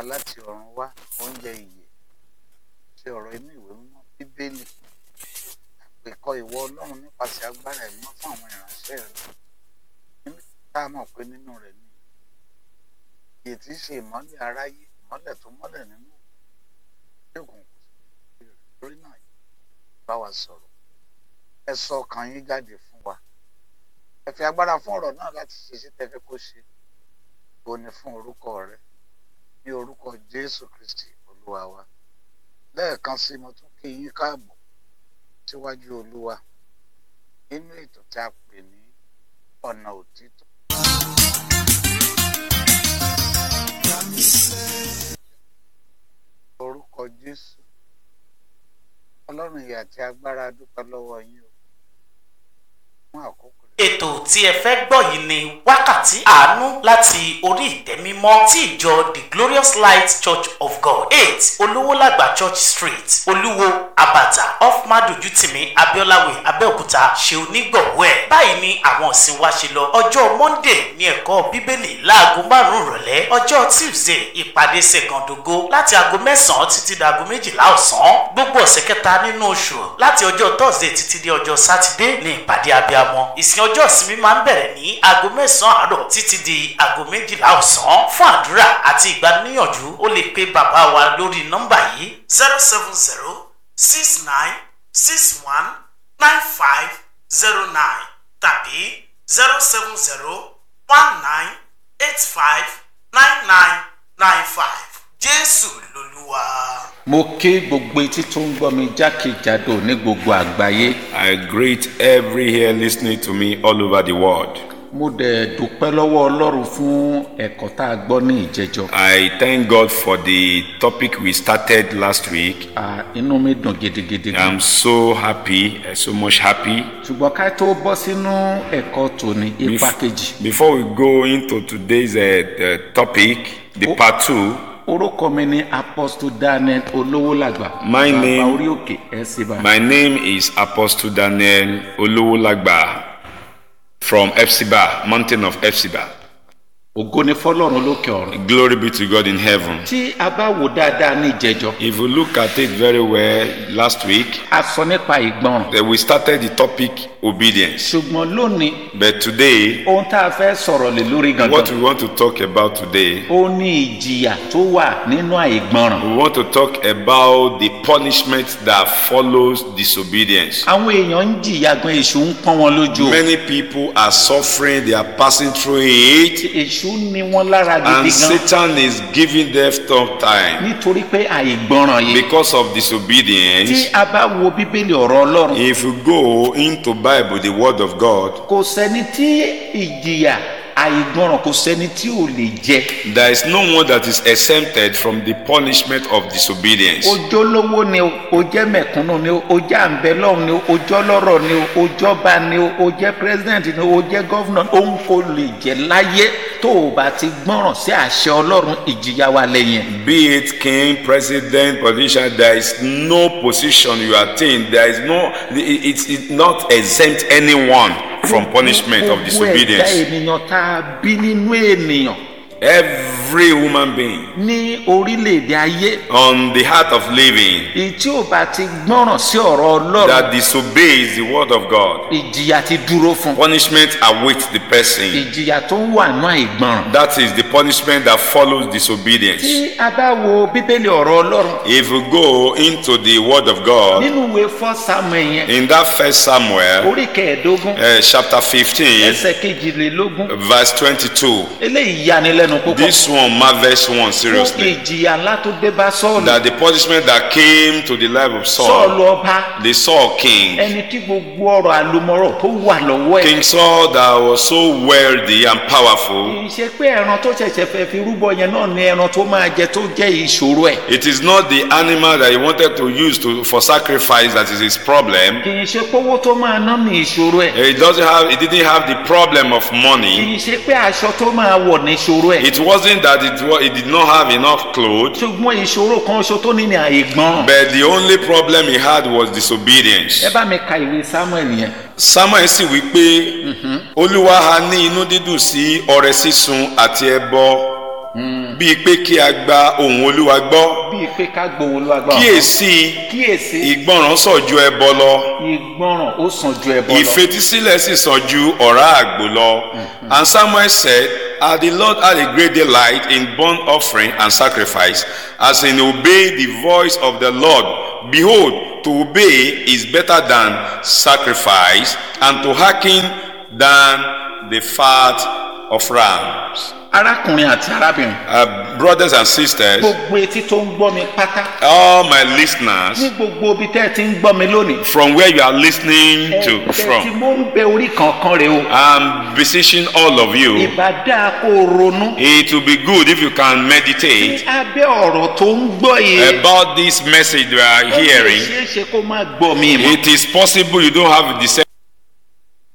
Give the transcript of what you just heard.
wa láti ọ̀run wá oúnjẹ ìyè ṣe ọ̀rọ̀ inú ìwé mímọ́ bíbélì àpèkọ ìwọ ọlọ́run nípasẹ̀ agbára ìmọ̀ fún àwọn ìránṣẹ́ rẹ̀ nínú tá a mọ̀ pé nínú rẹ̀ ni ìyè tí í ṣe ìmọ́lẹ̀ aráyé ìmọ́lẹ̀ tó mọ́lẹ̀ nínú òkùnkùn kò sí lórí náà bá wa sọ̀rọ̀ ẹ sọ ọkàn yín jáde fún wa ẹ fi agbára fún ọ̀rọ̀ náà láti ṣe iṣẹ́ tẹ́ fẹ́ kó ṣe ó ní fún orúkọ rẹ ní orúkọ Jésù Kristi olúwa wa lẹ́ẹ̀kan sí mo tún kí yín káàbọ̀ síwájú olúwa nínú ètò tí a pè ní ọ̀nà òtítọ́. orúkọ Jésù ọlọ́run ìyà àti agbára dúpẹ́ lọ́wọ́ yín o fún àkókò rẹ̀. ètò tí ẹ fẹ́ gbọ́ yìí ni wákàtí àánú láti orí ìtẹ́ mímọ́ tí ìjọ the glorious light church of god eight olówólàgbà church street olúwo abata off madojutimi abiolawe abẹ́òkúta ṣe onígbọ̀wọ́ ẹ̀ báyìí ni àwọn ọ̀sìn wa ṣe lọ ọjọ́ monday ní ẹ̀kọ́ bíbélì láago márùn-ún ìrọ̀lẹ́ ọjọ́ tuesday ìpàdé ṣègàndógó láti aago mẹ́sàn-án títí di aago méjìlá ọ̀sán gbogbo ọ̀sẹ̀ kẹta nínú oṣù láti ọjọ́ thursday títí di ọjọ́ sátidé ní ìpàdé abiyamọ ìsìn ọjọ́ ìsinmi máa ń bẹ̀rẹ̀ ní aago mẹ́sàn-án àárọ̀ títí di aago méjìlá ọ̀sán fún àdúrà àti ìgbaniníyànjú ó lè pe bàbá wa lórí nọ́mbà yìí zero seven zero six nine six one nine five zero nine tàbí zero seven zero one nine eight five nine nine nine five jésù lolúwa. mo ké gbogbo etí tó ń gbọ́ mi jákèjádò ní gbogbo àgbáyé I greet every here listening to me all over the world. mo dẹ̀ dúpẹ́ lọ́wọ́ ọlọ́run fún ẹ̀kọ́ tá a gbọ́ ní ìjẹjọ́ I thank God for the topic we started last week. À, inú mi dùn gidigidi gan I'm so happy, uh, so much happy. ṣùgbọ́n ká tó bọ́ sínú ẹ̀kọ́ tòní ipa Bef- kejì Before we go into today's uh, uh, topic, the Oh. part two, orúkọ mi ni apostle daniel olówólàgbà My bàbá name- orí òkè ẹ̀ sì bá my name is Apostle Daniel Olowolagba from Epsiba, mountain of Epsiba. ògo ni fọlọ́run lókè ọ̀run Glory be to God in heaven. tí a bá wò dáadáa ní ìjẹjọ́ If you look at it very well last week, a sọ nípa ìgbọràn uh, we started the topic obedience. ṣùgbọ́n lónìí But today, ohun tá a fẹ́ sọ̀rọ̀ lé lórí gangan what we want to talk about today, ó ní ìjìyà tó wà nínú àìgbọràn we want to talk about the punishment that follows disobedience. àwọn èèyàn ń jìyà gan èṣù ń pọ́n wọn lójú o. Many people are suffering, they are passing through it, èṣù ní wọn lára and gidi gan Satan is giving them tough time nítorí pé àìgbọràn yìí because of tí disobedience. a bá wo bíbélì ọ̀rọ̀ ọlọ́run If you go into Bible, the Word of God, kò sẹ́ni tí ìjìyà àìgbọràn kò sẹ́ni tí ò lè jẹ there is no one that is exempted from the punishment of disobedience. ojó lówó ni o o jẹ́ mẹ̀kúnnù ni o o jẹ́ àǹbẹ̀lọ́hùn ni o o jẹ́ ọlọ́rọ̀ ni o o jọba ni o o jẹ́ president ni o o jẹ́ governor òun kò lè jẹ láyé tó o bá ti gbọ́ràn sí àṣẹ ọlọ́run ìjìyà wà lẹ́yìn Be it king, president, politician, there is no position you attain. There is no, it- it's, it's not exempt anyone from punishment of gbogbo ẹ̀dá disobedience. ènìyàn tá a bí nínú ènìyàn Every human being ní orílẹ̀-èdè ayé on the heart of living èyí tí ò bá ti gbọ́ràn sí ọ̀rọ̀ ọlọ́run that disobeys the word of God, ìjìyà ti dúró fún punishment awaits the person. ìjìyà tó ń wà nù àìgbọràn. That is the punishment that follows disobedience. tí a bá wo bíbélì ọ̀rọ̀ ọlọ́run If you go into the word of God, nínú ìwé fọ́ samuel yẹn in that first Samuel, orí kẹẹ̀ẹ́dógún uh, chapter 15, ẹsẹ̀ kejìlélógún verse 22, eléyìí yanilẹ́nu púpọ̀ this one marvels one fún seriously. ìjìyà ńlá tó dé bá sọ́ọ̀lù That the punishment that came to the life of sọ́ọ̀lù Saul, ọba the Saul king, ẹni tí gbogbo ọrọ̀ àlùmọ́rọ̀ tó wà lọ́wọ́ ẹ̀ King Saul that was so wealthy and powerful, kì í ṣe pé ẹran tó ṣẹ̀ṣẹ̀ fẹ́ fi rúbọ yẹn náà ni ẹran tó máa jẹ tó jẹ́ ìṣòro ẹ̀ it is not the animal that he wanted to use to, for sacrifice that is his problem. kì í ṣe pé owó tó máa ná ní ìṣòro ẹ̀ He doesn't have, he didn't have the problem of kì money. í ṣe pé aṣọ tó máa wọ̀ ní ìṣòro ẹ̀ It wasn't that it, wa- he did not have enough clothes, ṣùgbọ́n ìṣòro kan ṣo tó ní ní àìgbọràn but the only problem he had was disobedience. ẹ bá mi ka ìwé samuel yẹn Samuel sì wí pé Olúwa ha ní inú dídùn sí ọrẹ sísun àti ẹbọ bíi pé kí a gba ohùn olúwa gbọ́ bíi pé ká gbowó ló agbára kíyèsí kíyèsí ìgbọràn sàn ju ẹbọ lọ ìgbọràn ó sàn ju ẹbọ lọ ìfetísílẹ̀ sì sàn ju ọ̀rá àgbò lọ and samuel said ah the lord had a great delight in burnt offering and sacrifice as in obey the voice of the lord behold to obey is better than sacrifice and to hearken than the fat of rams. arákùnrin àti arábìnrin Uh, brothers and sisters, gbogbo etí tó ń gbọ́ mi pátá all my listeners, ní gbogbo ibi tẹ́ ẹ ti ń gbọ́ mi lónìí from where you are listening to ẹ tí from, mo ń bẹ orí kankan rẹ o I'm beseeching all of you. ìbá dáa kó o ronú It will be good if you can meditate abẹ́ ọ̀rọ̀ tó ń gbọ́ yìí about this message we are ó lè hearing. ṣeé ṣe kó má gbọ́ mi mọ́ It is possible you don't have the